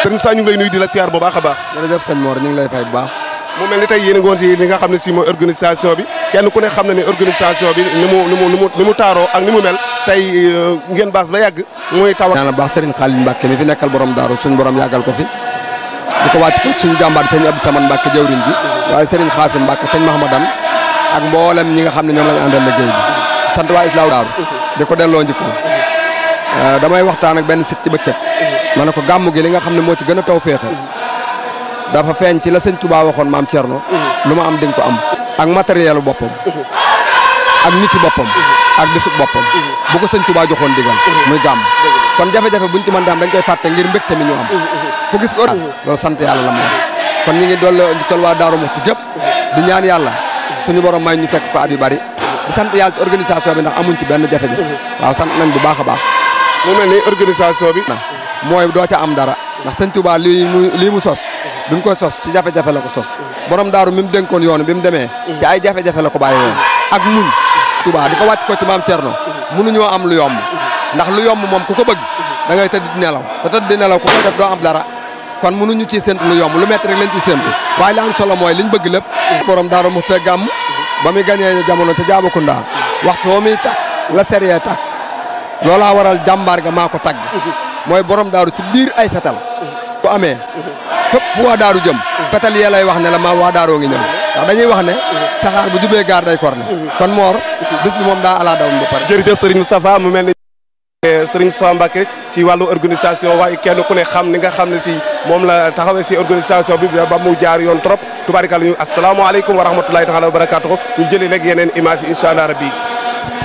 sëriñ Moussa ñu ngi lay nuyu di la siyaar bu baax a baax jërëjëf sëñ Mor ñu ngi lay fay bu baax mu mel ni tey yéen a ngi woon si li nga xam ne si mooy organisation bi kenn ku ne xam na ne organisation bi ni mu ni mu ni mu ni mu taaroo ak ni mu mel tey ngeen baas ba yàgg muy taw ñaanal baax Serigne Khalil Mbacke mi fi nekkal borom daaru suñu borom yàggal ko fi di ko wàcc ko suñu jàmbaar sëñ Abdou Samane Mbacke jawriñ ji waaye Serigne Khassim Mbacke sëñ Mahamadan ak mboolem ñi nga xam ne ñoom lañu àndal liggéey bi sant waa Islaaw daaru di ko delloo njëkkal damay waxtaan ak benn sit ci bëccëg ma ne ko gàmmu gi li nga xam ne moo ci gën a taw féexe dafa feeñ ci la sëñ Touba waxoon maam Thierno lu ma am di nga ko am ak matériel boppam ak niti boppam ak bisub boppam bu ko sëñ Touba joxoon digal muy gàmm kon jafe-jafe buñ ci mën daam dañ koy fàtte ngir mbégte mi ñu am ku gis ko loolu sant yàlla la moom kon ñi ngi doole njukkal waa Daaru Muxti gépp di ñaan yàlla suñu borom may ñu fekk ko at yu bari di sant yàlla ci organisation bi ndax amuñ ci benn jafe-jafe waaw sant nañ bu baax a baax mu mel ni organisation bi mooy doo ca am dara ndax sëñ Touba lii mu lii mu sos bi mu koy sos ci jafe-jafe la ko sos borom daaru mi mu dénkoon yoonu bi mu demee ci ay jafe-jafe la ko bàyyi woon ak muñ Touba di ko wàcc ko ci maam Thierno mënuñoo am lu yomb ndax lu yomb moom ku ko bëgg da ngay tëdd di nelaw te tëdd di nelaw ku ko def doo am dara kon mënuñu ciy séntu lu yomb lu métti rek lañ ciy séntu waaye li am solo mooy liñ bëgg lépp borom daaru mu te gàmm ba muy gañee jamono ca Jaabakunda waxtu woo muy tàkk la sérieux tàkk loolaa waral jàmbaar ga maa ko tagg mooy borom daaru ci biir ay fetal bu amee fépp fu waa daaru jëm fetal yee lay wax ne la maa waa daaroo ngi ñëw ndax dañuy wax ne saxaar bu jubee gaar day kor ne kon moor bis bi moom daa alaa daw ba pare jërëjëf sëriñ Moustapha mu mel ni sëriñ Moustapha Mbacke si wàllu organisation waaye kenn ku ne xam ni nga xam ne si moom la taxawee si organisation bi ba mu jaar yoon trop tubaarikàlla ñu asalaamaaleykum wa rahmatulahi taala wa barakaatuhu ñu jëlee léegi yeneen image yi incha allah rabbi